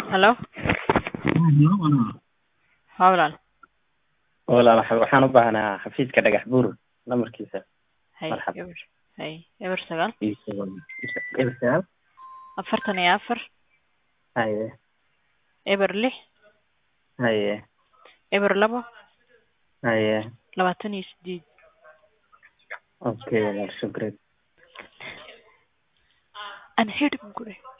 Hello haa walaal walaal waxa- waxaan u baahnaa xafiiska dhagax buur lamarkiisa hay Marxaba. eber hay eber sagaal iyo toban- eber sagaal afartan iyo afar haye eber lix haye eber labo haye labaatan iyo sideed okay walaal shukran aan hidhib gure